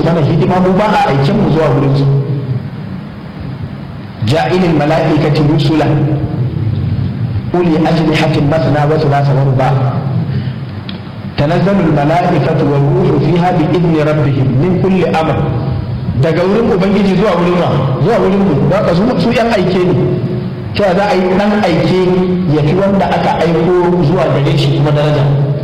mana hidima mu ba a aikin mu zuwa wurin su ja'ilil mala'ikati rusula uli ajnihatin masna wa thulatha wa ruba tanazzalu al mala'ikatu wal ruhu fiha bi idni rabbihim min kulli amr daga wurin ubangiji zuwa wurin wa zuwa wurin mu da ka su yan aike ne cewa za a yi dan aike ya fi wanda aka aiko zuwa gare shi kuma daraja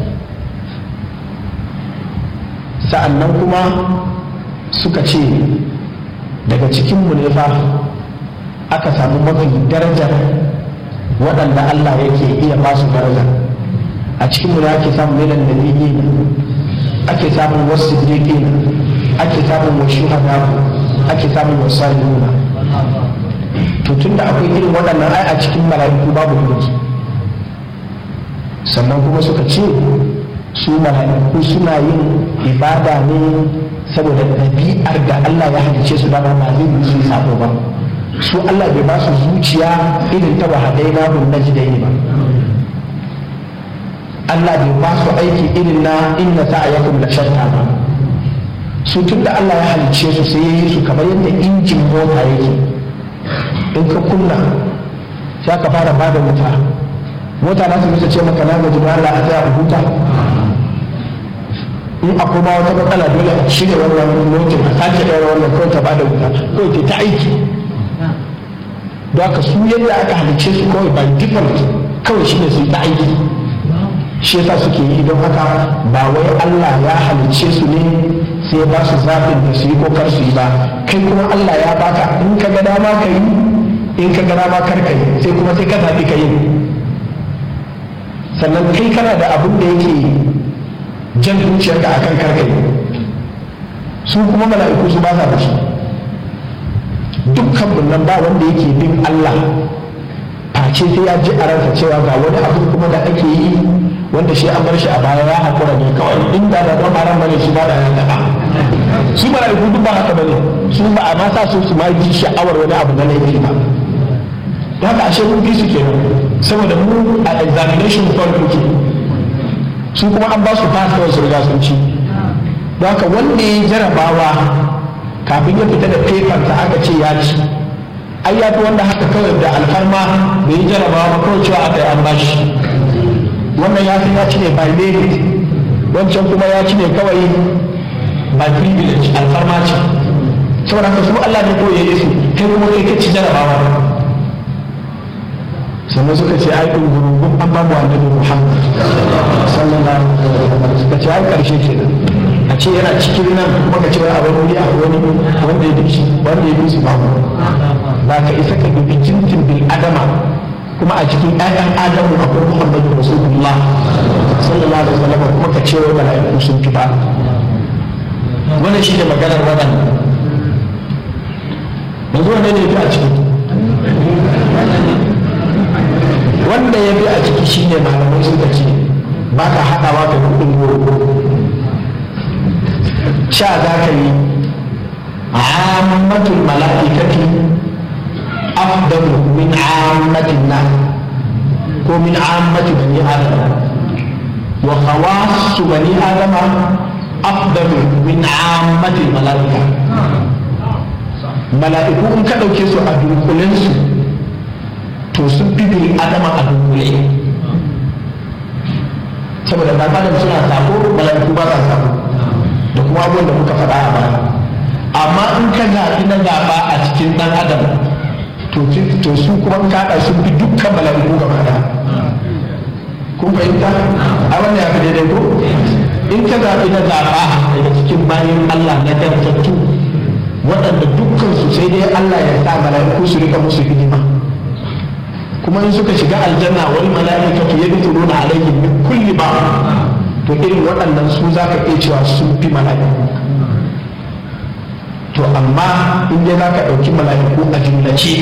sa'annan kuma suka ce daga cikinmu ne fa aka samu mafi darajar waɗanda Allah yake iya ba su daraja a cikinmu ne ake samun milan nabiyyi ake samun wasu siddiqin ake samun wasu shuhada ake samun wasu salihuna to tunda akwai irin waɗannan ai a cikin mala'iku babu mulki sannan kuma suka ce su mala'iku suna yin ibada ne saboda ɗabi'ar da Allah ya halice su dama ba zai yi su sabo ba su Allah bai ba su zuciya irin ta wahadai na hun na jidai ba Allah bai ba su aiki irin na inna sa'ayakum la shatta ba su tun da Allah ya halice su sai ya yi su kamar yadda injin mota yake in ka kunna sai ka fara bada wuta mota na su ce maka na gaji Allah a tsaya huta in akwai ma wata matsala dole a shirya wannan motin a sake ɗaura wannan kawai ta bada wuta kawai ta ta aiki don haka su yadda aka halice su kawai by default kawai shi ne su ta aiki shi yasa suke yi don haka ba wai Allah ya halice su ne sai ya ba su zaɓin da su yi ko kar su yi ba kai kuma Allah ya baka in ka ga dama ka yi in ka ga dama kar ka yi sai kuma sai ka zaɓi ka yi sannan kai kana da abin da yake jan zuciyarka a kan karkai su kuma mala'iku su ba sa da shi dukkan nan ba wanda yake bin Allah face sai ya ji a ransa cewa ga wani abu kuma da ake yi wanda shi an bar shi a baya ya haƙura ne kawai inda da don haram bane shi ba da ya taɓa su mala'iku duk ba haka bane su ba a ma sa su su ma ji sha'awar wani abu na laifi ba da haka ashe mun fi su kenan saboda mu a examination farko ke su kuma an ba su fasa wasu riga sun ci don haka wanda ya jarabawa kafin ya fita da fefarsa aka ce ya ci ai ya fi wanda haka kawai da alfarma bai yi jarabawa ba kawai cewa aka yi an bashi wannan ya san ya ci ne by merit wancan kuma ya ci ne kawai by privilege alfarma ce saboda haka su Allah ne kawai ya yi su kai kuma kai ka ci jarabawa sannan suka ce ai ɗungurungun an babu annabi Muhammad sallallahu alaihi wasallam suka ce ai karshe kenan a ce yana cikin nan kuma ka ce wai abin wuri a wani wanda ya bi wanda ya bi su babu ba ka isa ka dubi jintin bil adama kuma a cikin ƴaƴan adamu akwai Muhammadu Rasulullah sallallahu alaihi wasallam kuma ka ce wai mala'iku sun fi ba wannan shi ne maganar waɗannan yanzu wanne ne ya fi a ciki wanda ya bi a ciki shine malamai suka ce ba ka haɗawa da kuɗin goro sha za ka yi ammatul mala'ikati afdalu min ammatin nas ko min ammati bani adam wa khawassu bani adama afdalu min ammatil mala'ika mala'iku in ka ɗauke su a dunkulensu to sun fi bil adama a dunkule saboda ɗan adam suna sako mala'iku ba sa sako da kuma abubuwan da muka faɗa a baya amma in ka zaɓi na zaɓa a cikin ɗan adam to su kuma kaɗa sun fi dukkan mala'iku gaba ɗaya kun fahimta a wannan ya fi daidai ko in ka zaɓi na zaɓa daga cikin bayan Allah na dantattu waɗanda dukkan su sai dai Allah ya sa mala'iku su rika musu hidima kuma in suka shiga aljanna wani mala'ikatu yadkhuluna alaihim min kulli ba to irin waɗannan su za ka iya cewa sun fi mala'iku to amma in dai za ka ɗauki mala'iku a jumlace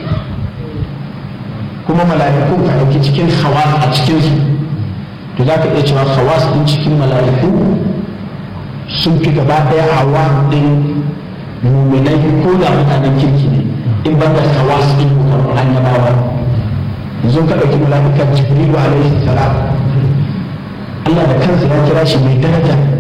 kuma mala'iku ka ɗauki cikin hawas a cikinsu to za ka iya cewa hawas ɗin cikin mala'iku sun fi gaba ɗaya hawa ɗin muminai ko da mutanen kirki ne in ban da hawas ɗin ko annabawa yanzu ka ɗauki mala'ikar jibrilu alaihi salam Allah da kansa ya kira shi mai daraja